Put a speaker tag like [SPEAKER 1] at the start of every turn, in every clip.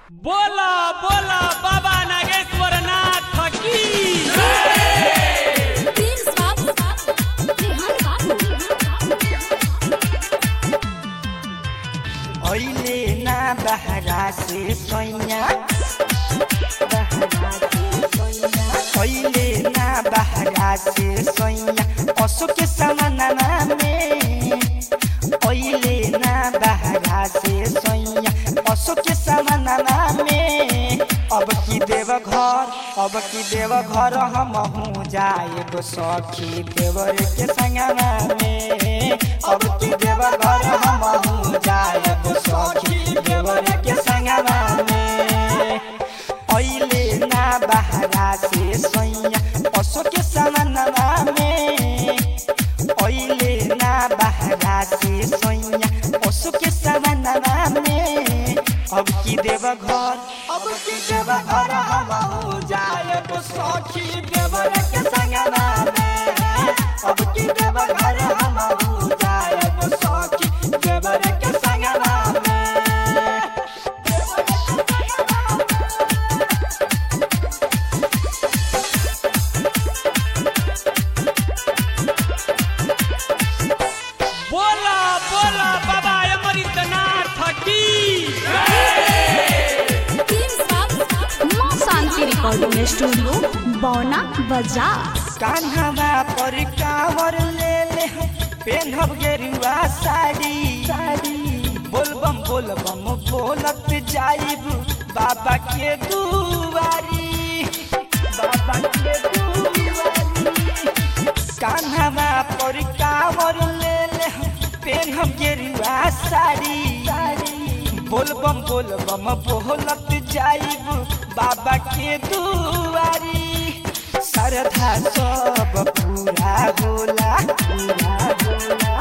[SPEAKER 1] बोला बोला बाबा नागेश्वर नाथ की
[SPEAKER 2] Please stop. Rehan babu.
[SPEAKER 3] अहिले ना बहरा से सैया अहिले ना बहरा से सैया पशु के समानमा में अहिले ना बहरा से सैया पशु के समानमा में अब की देव घर अब की देव घर हम हूँ जाए तो सखी देवर के संगमा में अब की देव घर हम हूँ जाए तो सखी देवर के संगमा में अहिले ना बहरा से सैया पशु के समानमा में अहिले ना बहरा से सैया पशु के समानमा में अब की देव घर अब की देव घर हम हो जाए तो सखी देवर के संगमा में अब की देव घर हम हो जाए तो सखी देवर के संगमा में
[SPEAKER 1] बोला बोला बाबा अमृतनाथ की
[SPEAKER 2] Please stop. माँ शांति रिकॉर्डिंग स्टूडियो बौना बाजार
[SPEAKER 3] कान्हावा पर कावर ले ले पेन्हब गेरुआ साड़ी साड़ी बोलबम बोलबम बोलत जाइब बाबा के दुआरी बाबा के दुआरी कान्हावा पर कावर ले ले पेन्हब गेरुआ साड़ी साड़ी बोलबम बोलबम बोलत जाइब बाबा के दुआरी श्रद्धा सब पूरा होला पूरा होला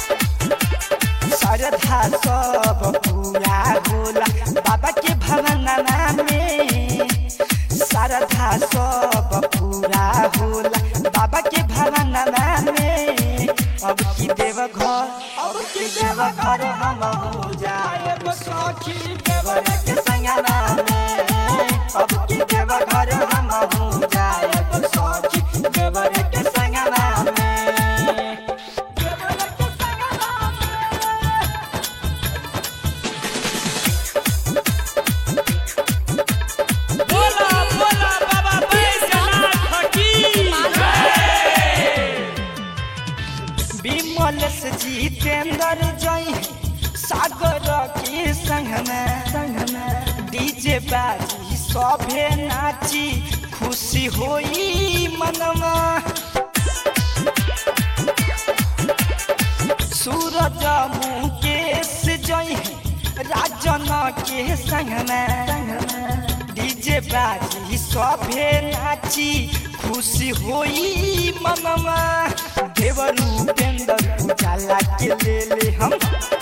[SPEAKER 3] श्रद्धा सब पूरा होला बाबा के भवनमा में श्रद्धा सब पूरा होला बाबा के भवनमा में अब की देव घर अब की देव घर हम हो जाए सखी देवर के संगना में अब की देव घर हम हो जाए सखी देवर के संगना में देवर के संगना में
[SPEAKER 1] बोला बोला बाबा बैजनाथ की
[SPEAKER 3] विमल से जितेंद्र जय सागर के संगमे संगमे डीजे बाजी सभे नाची खुशी होई मनमा सूरज मुकेश जय राजन के संगमे डीजे बाजी सभे नाची खुशी होई मनमा देवरू पेंदर उजाला के ले ले हम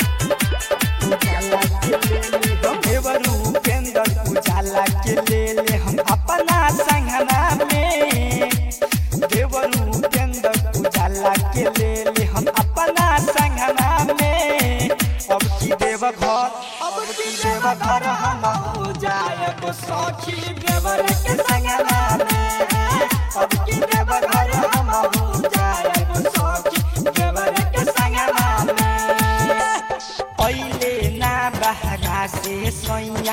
[SPEAKER 3] उजाला के ले ले हम देवरू पेंदर उजाला के ले ले हम अपना संगना में देवरू पेंदर उजाला के ले ले हम अपना संगना में अब की देव घर अब की देव घर हम हो जाए तो सखी देवर के संगना में अब की देव घर हम हो जाए तो सखी देवर के संगना में पहिले ना बहरा से सैया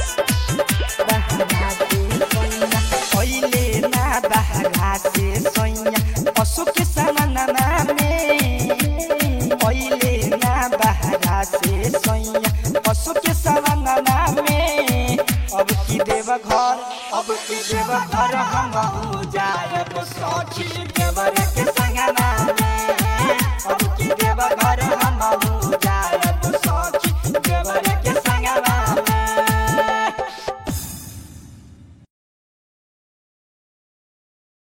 [SPEAKER 3] बहरा से सैया पहिले ना बहरा से सैया पशु के समानमा में पहिले ना बहरा से सैया पशु के समानमा में अब की देव घर अब की देव घर हम हो जाए सखी देवर के संगना में अब की देव घर